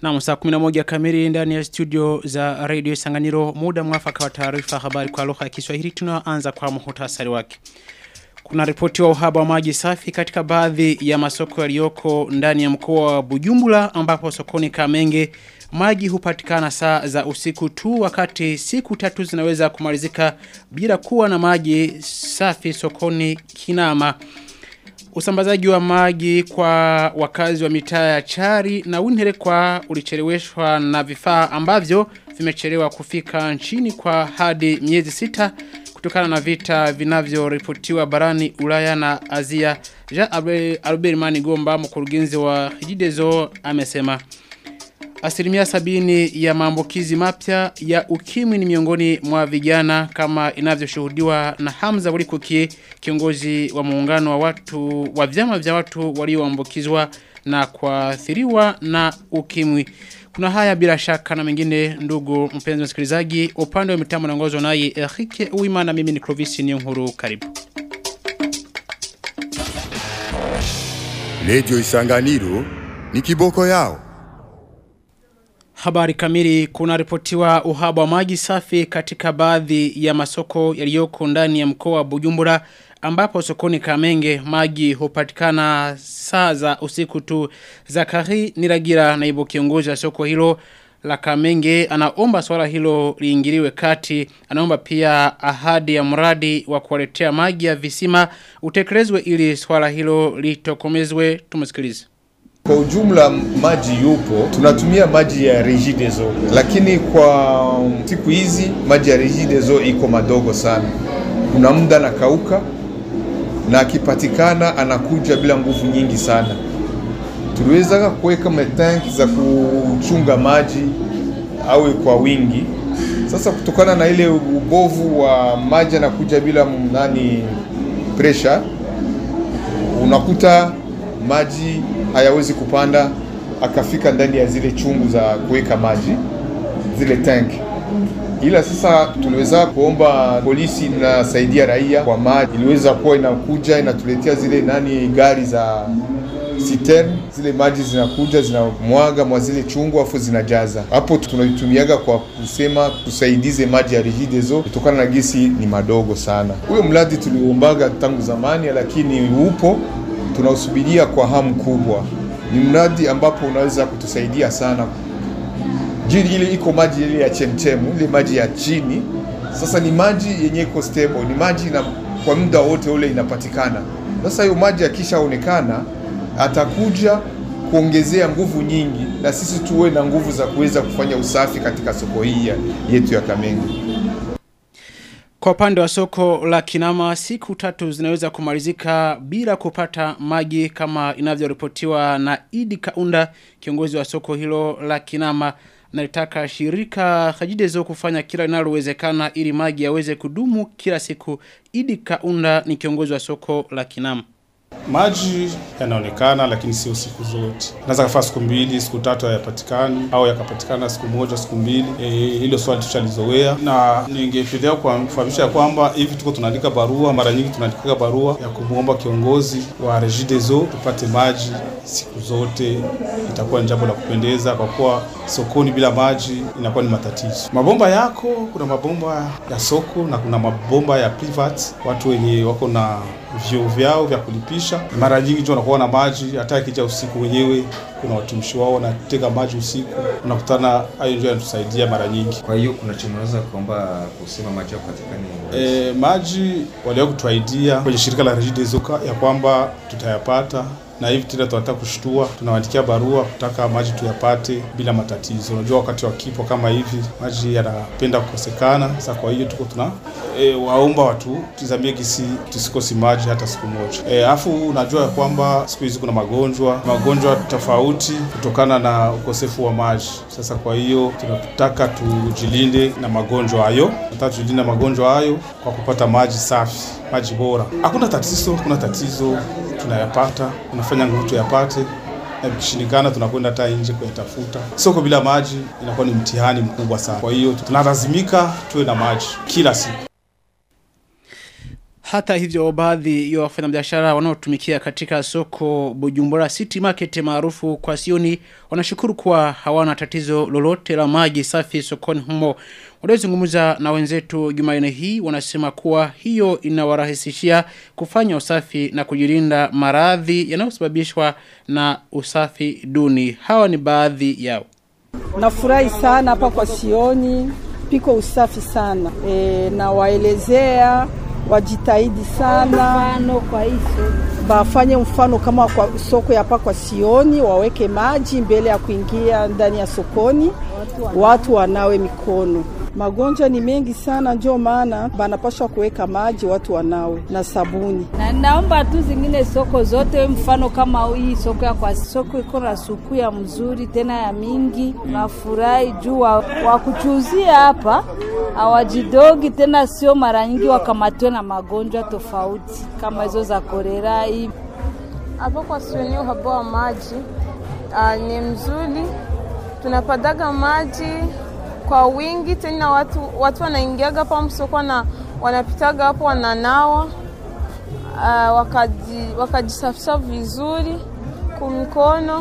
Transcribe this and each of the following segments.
Na saa 11 kamili ndani ya studio za Radio Sanganiro muda mwafaka wa taarifa habari kwa lugha ya Kiswahili tunaanza kwa muhtasari wake. Kuna ripoti wa uhaba wa maji safi katika baadhi ya masoko yaliyoko ndani ya mkoa wa Bujumbura ambapo sokoni Kamenge maji hupatikana saa za usiku tu wakati siku tatu zinaweza kumalizika bila kuwa na maji safi sokoni Kinama. Usambazaji wa maji kwa wakazi wa mitaa ya Chari na Winhere kwa ulicheleweshwa na vifaa ambavyo vimechelewa kufika nchini kwa hadi miezi sita kutokana na vita vinavyoripotiwa barani Ulaya na Asia. Ja Albert Mani Gomba mkurugenzi wa Hijidezo amesema Asilimia sabini ya maambukizi mapya ya ukimwi ni miongoni mwa vijana kama inavyoshuhudiwa na Hamza Walikuki kiongozi wa muungano wa watu wa vyama vya watu walioambukizwa na kuathiriwa na ukimwi. Kuna haya bila shaka na mengine ndugu mpenzi msikilizaji upande wa mitambo naongozwa naye Eric Uimana mimi ni Clovis Niyonkuru karibu. Radio Isanganiro ni kiboko yao. Habari kamili kuna ripotiwa uhaba wa maji safi katika baadhi ya masoko yaliyoko ndani ya mkoa wa Bujumbura ambapo sokoni Kamenge maji hupatikana saa za usiku tu. Zakari Niragira naibu kiongozi wa soko hilo la Kamenge anaomba swala hilo liingiliwe kati. Anaomba pia ahadi ya mradi wa kuwaletea maji ya visima utekelezwe ili swala hilo litokomezwe. Tumsikilize. Kwa ujumla maji yupo, tunatumia maji ya Regideso, lakini kwa siku hizi maji ya Regideso iko madogo sana. Kuna muda nakauka na akipatikana anakuja bila nguvu nyingi sana. Tuliweza kuweka matanki za kuchunga maji awe kwa wingi. Sasa kutokana na ile ubovu wa maji anakuja bila nani pressure, unakuta maji hayawezi kupanda akafika ndani ya zile chungu za kuweka maji zile tank. Ila sasa tuliweza kuomba polisi inasaidia raia kwa maji, iliweza kuwa inakuja inatuletea zile nani gari za citern, zile maji zinakuja zinamwaga mwa zile chungu afu zinajaza hapo. Tunaitumiaga kwa kusema tusaidize maji ya Regideso kutokana na gisi ni madogo sana. Huyo mradi tuliombaga tangu zamani, lakini upo tunausubiria kwa hamu kubwa. Ni mradi ambapo unaweza kutusaidia sana. Jini ile iko maji ile ya chemchemu, ile maji ya chini. Sasa ni maji yenye iko stable, ni maji na kwa muda wote ule inapatikana. Sasa hiyo maji akishaonekana atakuja kuongezea nguvu nyingi, na sisi tuwe na nguvu za kuweza kufanya usafi katika soko hii yetu ya Kamenge. Kwa upande wa soko la kinama siku tatu zinaweza kumalizika bila kupata maji kama inavyoripotiwa na Idi Kaunda kiongozi wa soko hilo la kinama nalitaka shirika Hajidezo kufanya kila linalowezekana ili maji yaweze kudumu kila siku Idi Kaunda ni kiongozi wa soko la kinama Maji yanaonekana lakini sio siku zote. Naweza kafaa siku mbili, siku tatu hayapatikani au yakapatikana siku moja, siku mbili. E, hilo swali tushalizoea na ningependelea kufahamisha ya kwamba hivi tuko tunaandika barua, mara nyingi tunaandika barua ya kumwomba kiongozi wa Regideso tupate maji siku zote. Itakuwa ni jambo la kupendeza kwa kuwa sokoni bila maji inakuwa ni matatizo. Mabomba yako, kuna mabomba ya soko na kuna mabomba ya private, watu wenye wako na vyoo vyao vya kulipisha. Mara nyingi ndio wanakuwa na maji, hata ikija usiku wenyewe kuna watumishi wao wanatega maji usiku, unakutana hayo ndio yanatusaidia mara nyingi. Kwa hiyo kuna chama unaweza kuomba kusema maji yako katika ni E, maji waliwahi kutuaidia kwenye shirika la Regideso ya kwamba tutayapata na hivi tena tunataka kushtua, tunawaandikia barua kutaka maji tuyapate bila matatizo. Unajua wakati wa kipo kama hivi maji yanapenda kukosekana. Sasa kwa hiyo tuko tuna e, waomba watu tizamie gisi tusikosi maji hata siku moja. E, afu unajua ya kwamba siku hizi kuna magonjwa magonjwa tofauti kutokana na ukosefu wa maji. Sasa kwa hiyo tunataka tujilinde na magonjwa hayo, tunataka tujilinde na magonjwa hayo kwa kupata maji safi, maji bora. Hakuna tatizo, hakuna tatizo tunayapata, tunafanya nguvu tuyapate, na vikishindikana tunakwenda hata nje kuyatafuta. Soko bila maji inakuwa ni mtihani mkubwa sana. Kwa hiyo tunalazimika tuwe na maji kila siku. Hata hivyo baadhi ya wafanyabiashara wanaotumikia katika soko Bujumbura City Market maarufu kwa Sioni wanashukuru kuwa hawana tatizo lolote la maji safi sokoni humo. Waliozungumza na wenzetu Jumanne hii wanasema kuwa hiyo inawarahisishia kufanya usafi na kujilinda maradhi yanayosababishwa na usafi duni. Hawa ni baadhi yao. Nafurahi sana hapa kwa Sioni, piko usafi sana e, na waelezea wajitahidi sana kwa hizo bafanye mfano kama kwa soko ya hapa kwa Sioni, waweke maji mbele ya kuingia ndani ya sokoni, watu wanawe mikono. Magonjwa ni mengi sana, ndio maana banapashwa kuweka maji, watu wanawe na sabuni. na naomba tu zingine soko zote, mfano kama hii soko ya kwa soko iko na suku ya mzuri tena ya mingi. Nafurahi juu wa, wa kuchuzia hapa hawajidogi tena, sio mara nyingi wakamatwe na magonjwa tofauti kama hizo za korera hii Hapo kwa Sioni uhaba wa maji ah, ni mzuri, tunapataga maji kwa wingi tena, watu watu wanaingiaga hapa msoko na wanapitaga hapo wananawa, ah, wakaji wakajisafisha vizuri kumikono.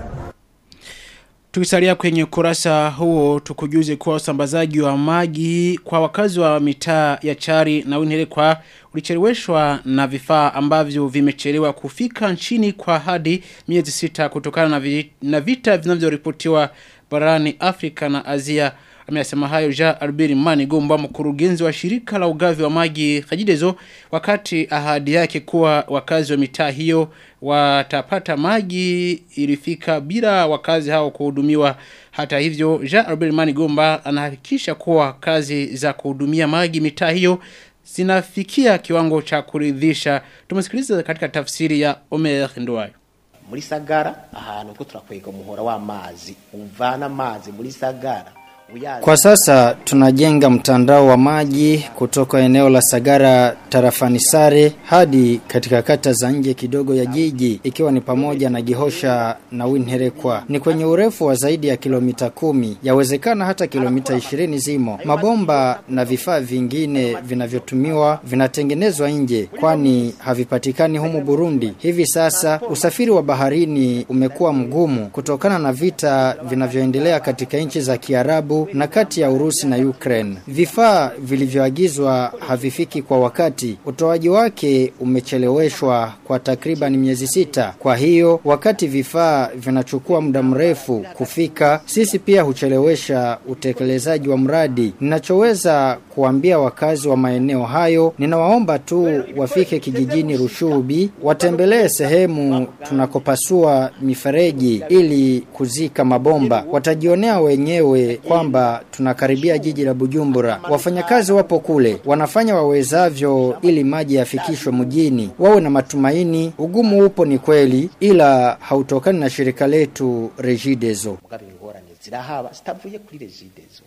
Tukisalia kwenye kurasa huo tukujuze kuwa usambazaji wa maji kwa wakazi wa mitaa ya Chari na Winherekwa ulicheleweshwa na vifaa ambavyo vimechelewa kufika nchini kwa hadi miezi sita kutokana na, vi, na vita vinavyoripotiwa barani Afrika na Asia. Amesema hayo Jean Albert Mani Gomba mkurugenzi wa shirika la ugavi wa maji Kajidezo wakati ahadi yake kuwa wakazi wa mitaa hiyo watapata maji ilifika bila wakazi hao kuhudumiwa. Hata hivyo Jean Albert Mani Gomba anahakikisha kuwa kazi za kuhudumia maji mitaa hiyo zinafikia kiwango cha kuridhisha. Tumesikiliza katika tafsiri ya Omer Nduwayo. muri sagara ahantu ko turakwega umuhora w'amazi uvana amazi muri sagara uyaza Kwa sasa tunajenga mtandao wa maji kutoka eneo la Sagara tarafani Sare hadi katika kata za nje kidogo ya jiji ikiwa ni pamoja na Gihosha na Winherekwa. Ni kwenye urefu wa zaidi ya kilomita kumi, yawezekana hata kilomita ishirini zimo. Mabomba na vifaa vingine vinavyotumiwa vinatengenezwa nje kwani havipatikani humu Burundi. Hivi sasa usafiri wa baharini umekuwa mgumu kutokana na vita vinavyoendelea katika nchi za Kiarabu na kati ya Urusi na Ukraine. Vifaa vilivyoagizwa havifiki kwa wakati. Utoaji wake umecheleweshwa kwa takriban miezi sita. Kwa hiyo wakati vifaa vinachukua muda mrefu kufika, sisi pia huchelewesha utekelezaji wa mradi. Ninachoweza kuambia wakazi wa maeneo hayo, ninawaomba tu wafike kijijini Rushubi, watembelee sehemu tunakopasua mifereji ili kuzika mabomba. Watajionea wenyewe kwamba tunakaribia jiji la Bujumbura. Wafanyakazi wapo kule, wanafanya wawezavyo ili maji yafikishwe mjini. Wawe na matumaini, ugumu upo ni kweli, ila hautokani na shirika letu Regideso. mugabe ingorane zirahaba zitavuye kuri regidezo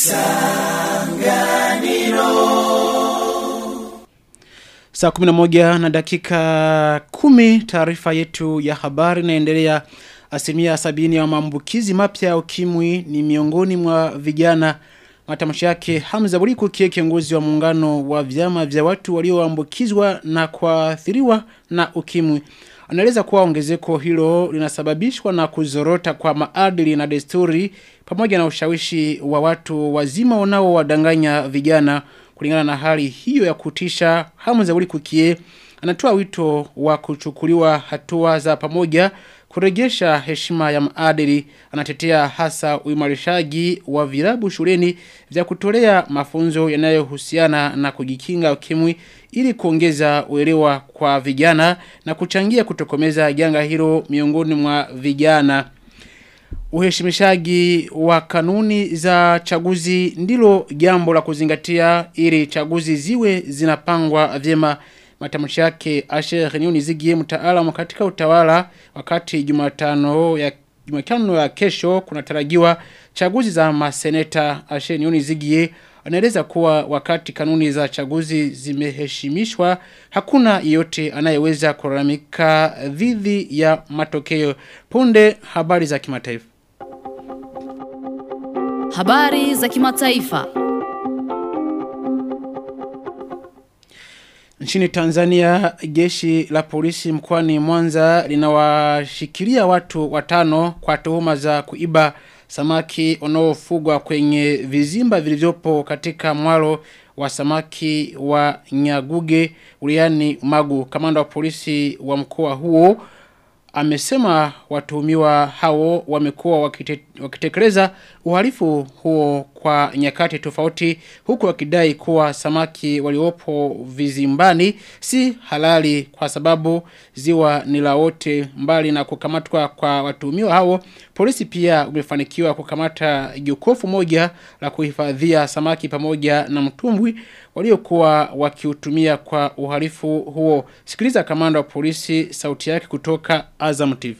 Saa 11 na dakika 10 taarifa yetu ya habari inaendelea asilimia sabini ya maambukizi mapya ya ukimwi ni miongoni mwa vijana matamshi yake Hamza Buliku kie kiongozi wa muungano wa vyama vya watu walioambukizwa na kuathiriwa na ukimwi anaeleza kuwa ongezeko hilo linasababishwa na kuzorota kwa maadili na desturi pamoja na ushawishi wa watu wazima wanaowadanganya vijana kulingana na hali hiyo ya kutisha Hamza Buliku kie anatoa wito wa kuchukuliwa hatua za pamoja kurejesha heshima ya maadili anatetea hasa uimarishaji wa virabu shuleni vya kutolea mafunzo yanayohusiana na kujikinga ukimwi ili kuongeza uelewa kwa vijana na kuchangia kutokomeza janga hilo miongoni mwa vijana uheshimishaji wa kanuni za chaguzi ndilo jambo la kuzingatia ili chaguzi ziwe zinapangwa vyema matamshi yake Asher Nyoni Zigie mtaalamu katika utawala wakati Jumatano ya Jumatano ya kesho kunatarajiwa chaguzi za maseneta Asher Nyoni Zigie anaeleza kuwa wakati kanuni za chaguzi zimeheshimishwa hakuna yeyote anayeweza kulalamika dhidi ya matokeo punde habari za kimataifa Habari za kimataifa. Nchini Tanzania, jeshi la polisi mkoani Mwanza linawashikilia watu watano kwa tuhuma za kuiba samaki wanaofugwa kwenye vizimba vilivyopo katika mwalo wa samaki wa Nyaguge uliani Magu. Kamanda wa polisi wa mkoa huo amesema watuhumiwa hao wamekuwa wakite, wakitekeleza uhalifu huo kwa nyakati tofauti huku wakidai kuwa samaki waliopo vizimbani si halali kwa sababu ziwa ni la wote mbali na kukamatwa kwa watuhumiwa hao polisi pia umefanikiwa kukamata jokofu moja la kuhifadhia samaki pamoja na mtumbwi waliokuwa wakiutumia kwa uhalifu huo sikiliza kamanda wa polisi sauti yake kutoka Azam TV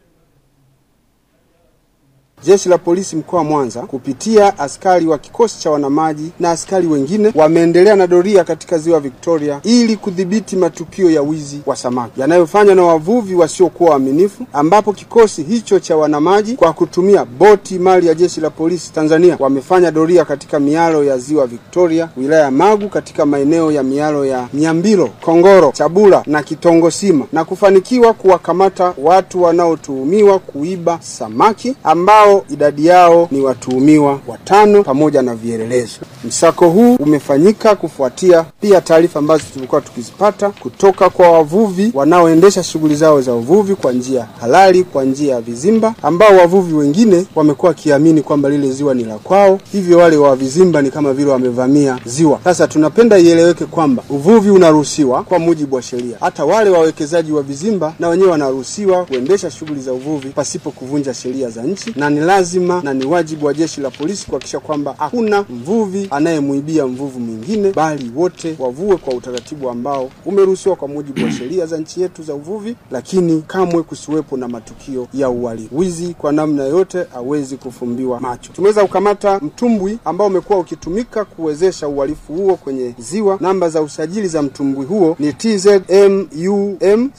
Jeshi la polisi mkoa wa Mwanza kupitia askari wa kikosi cha wanamaji na askari wengine wameendelea na doria katika ziwa Victoria ili kudhibiti matukio ya wizi wa samaki yanayofanywa na wavuvi wasiokuwa waaminifu, ambapo kikosi hicho cha wanamaji kwa kutumia boti mali ya jeshi la polisi Tanzania wamefanya doria katika mialo ya ziwa Victoria, wilaya ya Magu, katika maeneo ya mialo ya Nyambilo, Kongoro, Chabula na Kitongosima na kufanikiwa kuwakamata watu wanaotuhumiwa kuiba samaki ambao idadi yao ni watuhumiwa watano pamoja na vielelezo. Msako huu umefanyika kufuatia pia taarifa ambazo tulikuwa tukizipata kutoka kwa wavuvi wanaoendesha shughuli zao za uvuvi kwa njia halali, kwa njia ya vizimba, ambao wavuvi wengine wamekuwa wakiamini kwamba lile ziwa ni la kwao, hivyo wale wa vizimba ni kama vile wamevamia ziwa. Sasa tunapenda ieleweke kwamba uvuvi unaruhusiwa kwa mujibu wa sheria. Hata wale wawekezaji wa vizimba na wenyewe wanaruhusiwa kuendesha shughuli za uvuvi pasipo kuvunja sheria za nchi, na ni lazima na ni wajibu wa jeshi la polisi kuhakikisha kwamba hakuna mvuvi anayemuibia mvuvi mwingine, bali wote wavue kwa utaratibu ambao umeruhusiwa kwa mujibu wa sheria za nchi yetu za uvuvi, lakini kamwe kusiwepo na matukio ya uhalifu. Wizi kwa namna yote hawezi kufumbiwa macho. Tumeweza kukamata mtumbwi ambao umekuwa ukitumika kuwezesha uhalifu huo kwenye ziwa. Namba za usajili za mtumbwi huo ni TZMUM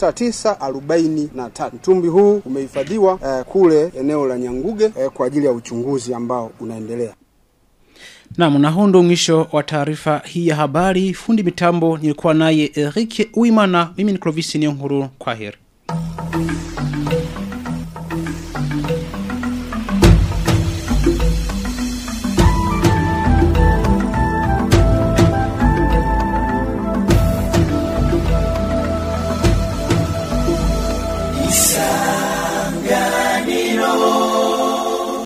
6943. Mtumbwi huu umehifadhiwa eh, kule eneo la Nyanguge eh, kwa ajili ya uchunguzi ambao unaendelea. Naam, na huu ndo mwisho wa taarifa hii ya habari. Fundi mitambo nilikuwa naye Eric Uimana, mimi ni Clovis Niyonkuru. Kwa heri.